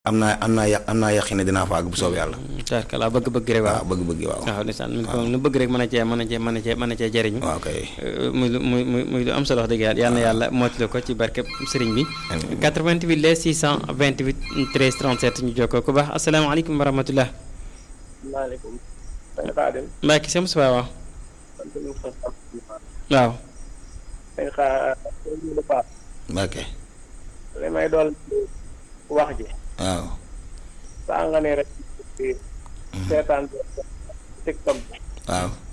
am naa am naa ya am naa yaqin ne dinaa fa àgg bu soob yàlla. tarkala bëgg-bëgg rek waaw waaw bëgg-bëgg waaw. waaw ndeysaan mi ko nu bëgg rek mën a cee mën a cee mën a cee mën a cee jëriñu waaw kay. muy lu muy muy muy lu am solo wax dëgg yàlla yal na yàlla mootali ko ci barkeb sëriñ bi 88 les 628 13 37 ñu jokkoo ku baax asalaamaaleykum wa rahmatullah maaleykum. sëñ Xaadim. Mbacke Sam Suba waaw sant nañu ko sant. waaw sëñ Xaa sëñ Modou Ba. ok li may dool wax ji. waaw. saa nga ne rek ci seetaan TikTok bi. waaw.